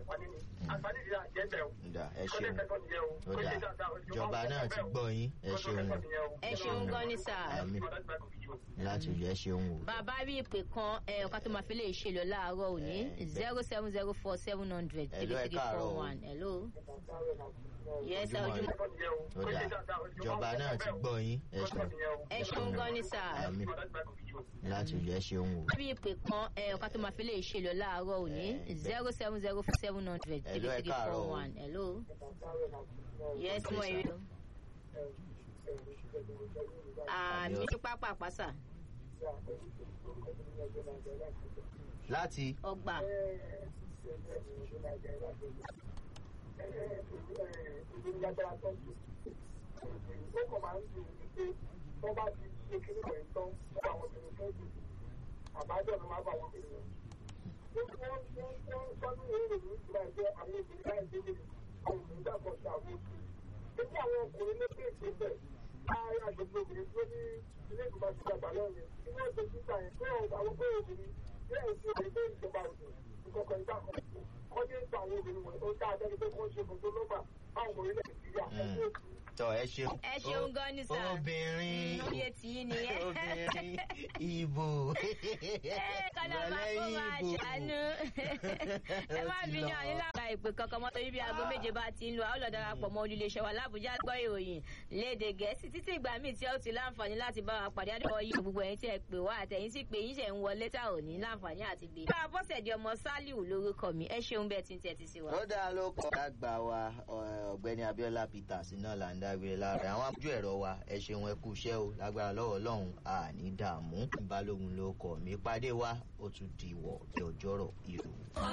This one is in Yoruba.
àǹfààní ni àǹfààní ìdílé àjẹbẹ o Ǹda, ẹ kọ́lé ṣeun kẹtọ́ nìyẹn o ó dà ìjọba náà ti gbọ́ yín ẹ ṣeun o ẹ ṣeun gan ni sà. Àmì. láti ojú ẹ ṣeun o. bàbá rí ìpè kan ẹ ọ̀ká tó máa fi lè ṣe lọ láàárọ̀ òní Eh, zero seven zero four seven hundred three Hello, ẹ three káàárọ̀ four o. one hello. yes sir Ojúmọ́ ojú ó dà ìjọba náà ti gbọ́ yín ẹ ṣeun ẹ ṣeun gan ni sà. Àmì. láti ojú ẹ ṣeun o. bí ìpè kan ẹ ọ̀ká tó máa fi lè ṣe lọ láàárọ̀ òní Eh, zero seven zero four seven hundred three Hello, ẹ three káàárọ̀ four o. one hello. yes mo Yes, rí sir. o. àmì pápá pàṣà láti ọgbà àbájọ ló máa bá wọn pè wọn. ó ní wọ́n wọ́n wọ́n sọ́dún ìwé ìròyìn ìgbà ẹgbẹ́ àwọn obìnrin láì délé àwọn obìnrin dàpọ̀ sí àwọn oṣù. èyí àwọn ọkùnrin ló pè é bẹ́ẹ̀ láàárín àgbègbè obìnrin tó ní ilé ìgbìmọ̀ àti ìjọba lọ́rùn tí wọ́n ṣe síta yẹn pé àwọn pé obìnrin bí ẹ̀ ṣe lè gbé ìjọba òdò ìkọ̀kọ̀ ìgbà kan kọ́ ní ìgbà àwọn obìnrin wọ̀nyí ó dáa bẹ́ẹ̀ ni pé kó ṣe kò tó lọ́gbà báwọn ọmọ orílẹ̀ Nàìjíríà Mm. tọ ẹ ṣeun. ẹ ṣeun gan ni sà. obìnrin lóye tí yín nìyẹn. obìnrin ibo. kọ́nà máa kó máa ṣàánú. ẹ má bí ní àní lára ìpè kankan mọ́ torí bí aago méje bá ti ń lọ àwọn lọ darapọ̀ mọ́ olùléṣẹ́ wa lábújá gbọ́ ìròyìn léde gẹ̀ẹ́sì títí ìgbà míì tí ó ti láǹfààní láti bá wa pàdé àdúgbò yìí gbogbo ẹ̀yin tí ẹ pè wá àtẹ̀yìn tí pé yín ṣe ń wọlé tá ò ní láǹfààní àti gbé. bá a bọ́sẹ̀ di ọmọ sálíù lórúkọ mi ẹ ṣeun bẹ́ẹ̀ tí ń tẹ́tí sí wa. ó dáa ló kọ́ lágbà wa ọ- ọ̀gbẹ́ni Abíọ́lá Peters náà là ń dágbére lára àwọn amójú ẹ̀rọ wa ẹ ṣeun ẹ kú iṣẹ́ o lágbára lọ́wọ́ Ọlọ́run àní dààmú balógun ló kọ̀ mí pàdé wa ó tún di ìwọ̀ ọjọ́rọ̀ ìrù.